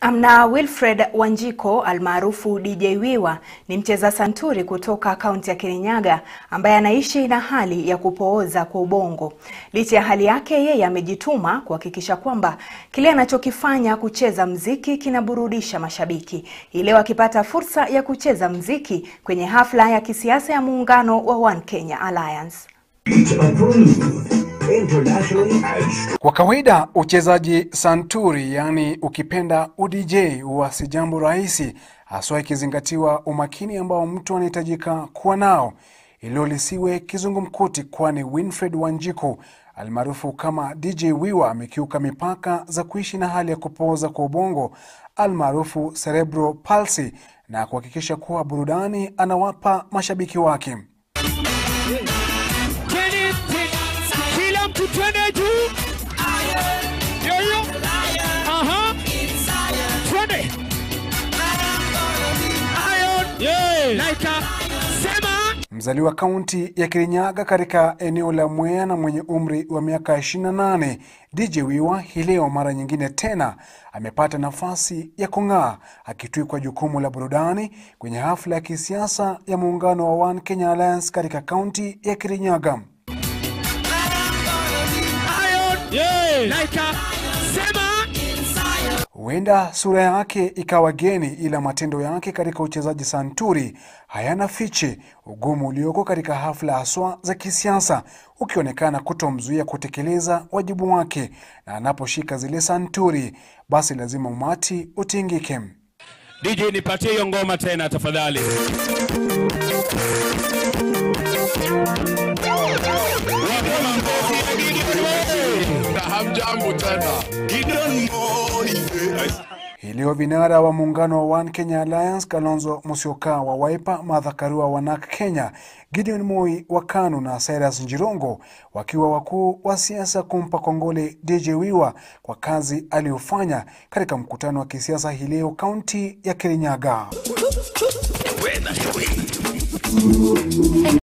Amna Wilfred Wanjiko almaarufu DJ Wiwa ni mcheza santuri kutoka kaunti ya Kirinyaga ambaye anaishi na hali ya kupooza kwa ubongo. Licha ya hali yake, yeye amejituma kuhakikisha kwamba kile anachokifanya kucheza mziki kinaburudisha mashabiki. Hii leo akipata fursa ya kucheza mziki kwenye hafla ya kisiasa ya muungano wa One Kenya Alliance. Kwa kawaida uchezaji santuri, yaani ukipenda udj, huwa si jambo rahisi, haswa ikizingatiwa umakini ambao mtu anahitajika kuwa nao, ilo lisiwe kizungumkuti, kwani Winfred Wanjiku almaarufu kama DJ Wiwa amekiuka mipaka za kuishi na hali ya kupooza kwa ubongo almaarufu cerebral palsy na kuhakikisha kuwa burudani anawapa mashabiki wake. Kila mtu twende juu. Yoyo. Aha. Twende. Iron. Yeah. Laika. Sema. Mzaliwa kaunti ya Kirinyaga katika eneo la Mwea na mwenye umri wa miaka 28, DJ Wiwa hii leo mara nyingine tena amepata nafasi ya kung'aa akitwikwa jukumu la burudani kwenye hafla ya kisiasa ya muungano wa One Kenya Alliance katika kaunti ya Kirinyaga. Iron. Yeah. Laika. Sema. Huenda sura yake ikawa geni, ila matendo yake katika uchezaji santuri hayana fiche, ugumu ulioko katika hafla haswa za kisiasa ukionekana kutomzuia kutekeleza wajibu wake, na anaposhika zile santuri, basi lazima umati utingike. DJ nipatie hiyo ngoma tena tafadhali. Wapema ngozi ya Gideon Moi. Hamjambo tena. Gideon Moi. Hii leo vinara wa muungano wa One Kenya Alliance, Kalonzo Musyoka wa Wiper, Martha Karua wa NARC Kenya, Gideon Moi wa KANU na Cyrus Njirongo wakiwa wakuu wa siasa kumpa kongole DJ Wiwa kwa kazi aliyofanya katika mkutano wa kisiasa hii leo kaunti ya Kirinyaga.